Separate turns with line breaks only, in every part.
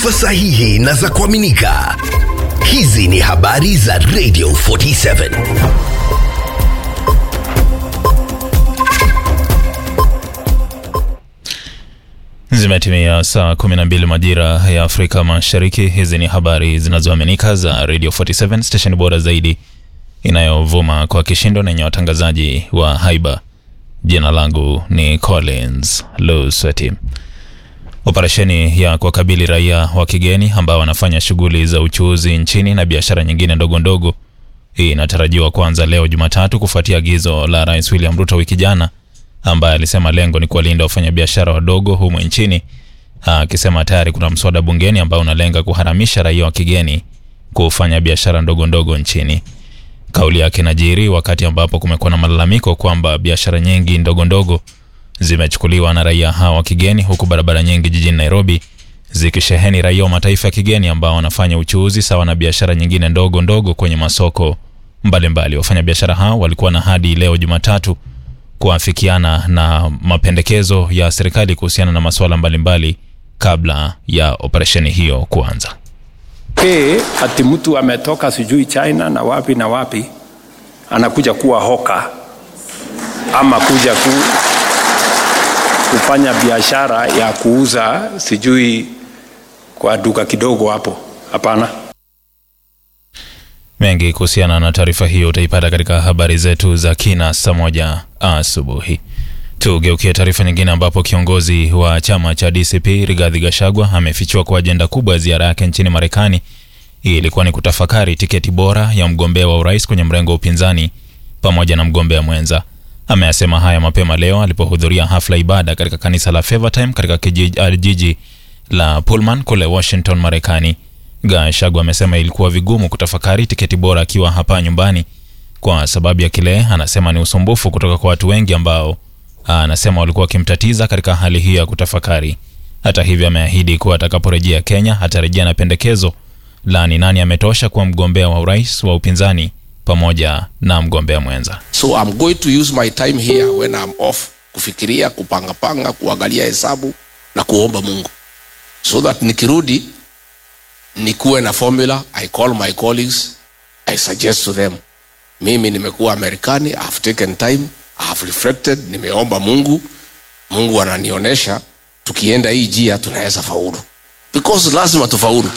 taarifa sahihi na za kuaminika. Hizi ni habari za Radio 47.
Zimetimia saa 12 majira ya Afrika Mashariki. Hizi ni habari zinazoaminika za Radio 47 station bora zaidi inayovuma kwa kishindo na yenye watangazaji wa haiba. Jina langu ni Collins Lusweti. Operesheni ya kuwakabili raia wa kigeni ambao wanafanya shughuli za uchuuzi nchini na biashara nyingine ndogo ndogo hii inatarajiwa kuanza leo Jumatatu kufuatia agizo la Rais William Ruto wiki jana ambaye alisema lengo ni kuwalinda wafanyabiashara wadogo humu nchini, akisema tayari kuna mswada bungeni ambao unalenga kuharamisha raia wa kigeni kufanya biashara ndogo ndogo nchini. Kauli yake inajiri wakati ambapo kumekuwa na malalamiko kwamba biashara nyingi ndogo ndogo zimechukuliwa na raia hawa wa kigeni, huku barabara nyingi jijini Nairobi zikisheheni raia wa mataifa ya kigeni ambao wanafanya uchuuzi sawa na biashara nyingine ndogo ndogo kwenye masoko mbalimbali. Wafanyabiashara hao walikuwa na hadi leo Jumatatu kuafikiana na mapendekezo ya serikali kuhusiana na masuala mbalimbali kabla ya operesheni hiyo kuanza.
Hey, ati mtu ametoka sijui China na wapi na wapi anakuja kuwa hoka ama kuja ku, kufanya biashara ya kuuza sijui kwa duka kidogo hapo. Hapana.
Mengi kuhusiana na taarifa hiyo utaipata katika habari zetu za kina saa moja asubuhi. Tugeukie taarifa nyingine, ambapo kiongozi wa chama cha DCP Rigathi Gachagua amefichua kwa ajenda kubwa ya ziara yake nchini Marekani hii ilikuwa ni kutafakari tiketi bora ya mgombea wa urais kwenye mrengo wa upinzani pamoja na mgombea mwenza. Ameyasema haya mapema leo alipohudhuria hafla ibada katika kanisa la Favortime katika jiji la Pullman kule Washington, Marekani. Gachagua amesema ilikuwa vigumu kutafakari tiketi bora akiwa hapa nyumbani kwa sababu ya kile anasema ni usumbufu kutoka kwa watu wengi ambao anasema walikuwa wakimtatiza katika hali hiyo ya kutafakari. Hata hivyo, ameahidi kuwa atakaporejea Kenya atarejea na pendekezo la ni nani ametosha kuwa mgombea wa urais wa upinzani pamoja na mgombea mwenza.
So I'm going to use my time here when I'm off kufikiria, kupangapanga, kuangalia hesabu na kuomba Mungu so that nikirudi nikuwe na formula. I call my colleagues, I suggest to them, mimi nimekuwa Marekani, I have taken time, I have reflected, nimeomba Mungu, Mungu ananionyesha tukienda hii njia tunaweza faulu, because lazima tufaulu.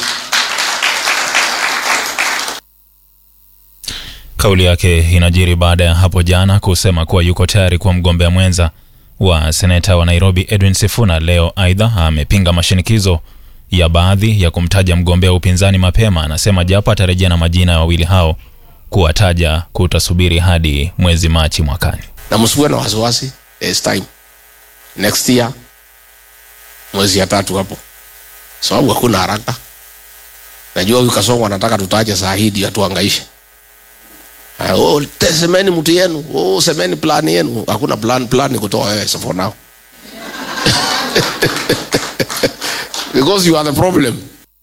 Kauli yake inajiri baada ya hapo jana kusema kuwa yuko tayari kuwa mgombea mwenza wa seneta wa Nairobi Edwin Sifuna. Leo aidha amepinga mashinikizo ya baadhi ya kumtaja mgombea wa upinzani mapema. Anasema japo atarejea na majina ya wawili hao, kuwataja kutasubiri hadi mwezi Machi mwakani.
Na msiwe na wasiwasi, there's time next year, mwezi ya tatu hapo, sababu hakuna haraka. Najua huyu Kasongo anataka tutaje saa hii ndio atuangaishe. Uh, oh, semeni mtu yenu, oh, semeni plan yenu. Hakuna plan, plan ni kutoa wewe so for now because you are the problem.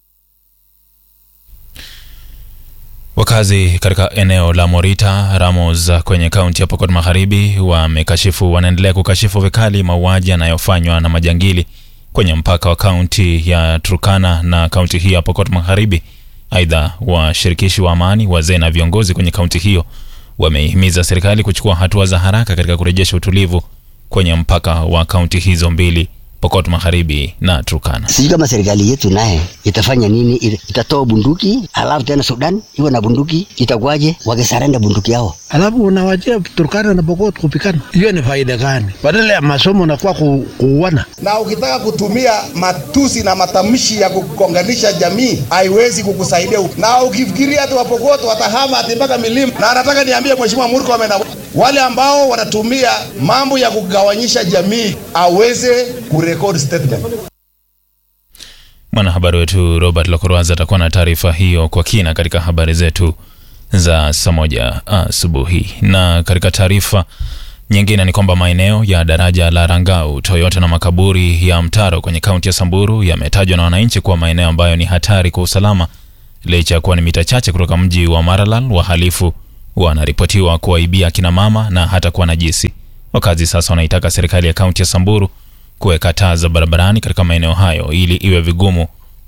Wakazi katika eneo la Morita Ramos kwenye kaunti ya Pokot Magharibi wamekashifu, wanaendelea kukashifu vikali mauaji yanayofanywa na majangili kwenye mpaka wa kaunti ya Turkana na kaunti hii ya Pokot Magharibi. Aidha, washirikishi wa amani, wazee na viongozi kwenye kaunti hiyo wameihimiza serikali kuchukua hatua za haraka katika kurejesha utulivu kwenye mpaka wa kaunti hizo mbili Pokot Magharibi na Turkana.
Sijui kama serikali yetu naye itafanya nini, itatoa bunduki alafu tena Sudan iwe na bunduki, itakuwaje wakisarenda bunduki yao?
Alafu unawachia Turkana na Pokot kupikana, hiyo ni faida gani? Badala ya masomo nakuwa ku, kuuana.
Na ukitaka kutumia matusi na matamshi ya kukonganisha jamii haiwezi kukusaidia, na ukifikiria ati Wapokot watahama ati mpaka milima, na anataka niambie Mheshimiwa Murkomen na wale ambao wanatumia mambo ya kugawanyisha jamii aweze kurekodi statement.
Mwanahabari wetu Robert Lokorwaza atakuwa na taarifa hiyo kwa kina katika habari zetu za saa moja asubuhi. Na katika taarifa nyingine ni kwamba maeneo ya daraja la Rangau, Toyota na makaburi ya Mtaro kwenye kaunti ya Samburu yametajwa na wananchi kuwa maeneo ambayo ni hatari kwa usalama, licha ya kuwa ni mita chache kutoka mji wa Maralal. Wahalifu wanaripotiwa kuwaibia akina mama na hata kuwa najisi. Wakazi sasa wanaitaka serikali ya kaunti ya Samburu kuweka taa za barabarani katika maeneo hayo ili iwe vigumu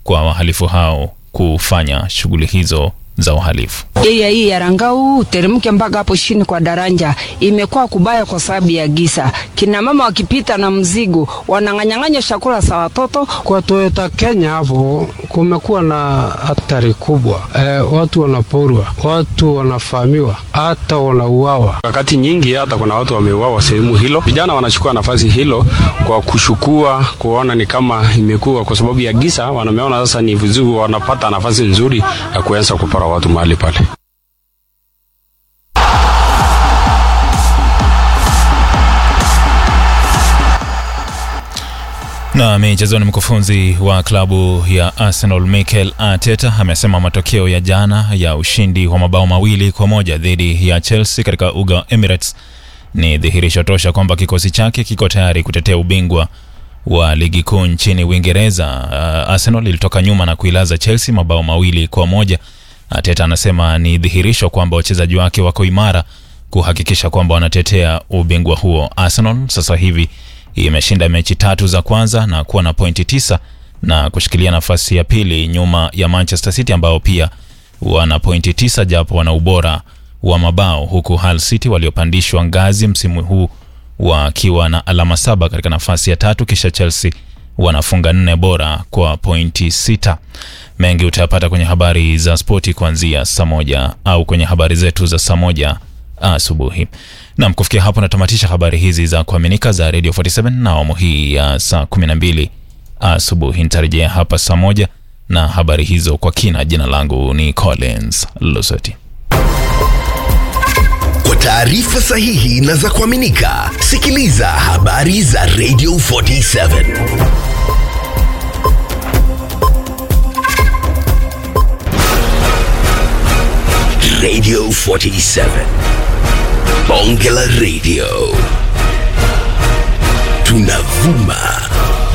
kwa wahalifu hao kufanya shughuli hizo za uhalifu.
Area hii ya Rangau uteremke mpaka hapo chini kwa daraja imekuwa kubaya kwa sababu ya gisa. Kina mama wakipita na mzigo wanang'anyang'anya chakula za watoto.
Kwa Toyota Kenya hapo kumekuwa na hatari kubwa e, watu wanaporwa, watu wanafahamiwa, hata wanauawa.
Wakati nyingi hata kuna watu wameuawa sehemu hilo. Vijana wanachukua nafasi hilo kwa kushukua, kuona ni kama imekuwa kwa sababu ya gisa, wanameona sasa ni vizuri, wanapata nafasi nzuri ya kuanza kupora watu mahali pale.
Na michezoni, mkufunzi wa klabu ya Arsenal Mikel Arteta amesema matokeo ya jana ya ushindi wa mabao mawili kwa moja dhidi ya Chelsea katika uga wa Emirates ni dhihirisho tosha kwamba kikosi chake kiko tayari kutetea ubingwa wa ligi kuu nchini Uingereza. Uh, Arsenal ilitoka nyuma na kuilaza Chelsea mabao mawili kwa moja. Arteta anasema ni dhihirisho kwamba wachezaji wake wako imara kuhakikisha kwamba wanatetea ubingwa huo. Arsenal sasa hivi imeshinda mechi tatu za kwanza na kuwa na pointi tisa na kushikilia nafasi ya pili nyuma ya Manchester City ambao pia wana pointi tisa japo wana ubora wa mabao, huku Hull City waliopandishwa ngazi msimu huu wakiwa na alama saba katika nafasi ya tatu, kisha Chelsea wanafunga nne bora kwa pointi sita. Mengi utayapata kwenye habari za spoti kuanzia saa moja au kwenye habari zetu za saa moja asubuhi. Nam, kufikia hapo natamatisha habari hizi za kuaminika za Radio 47 na awamu hii ya saa 12 asubuhi. Nitarejea hapa saa moja na habari hizo kwa kina. Jina langu ni Collins Lusoti.
Kwa taarifa sahihi na za kuaminika, sikiliza habari za Radio 47 Radio 47 Bonge la Radio tunavuma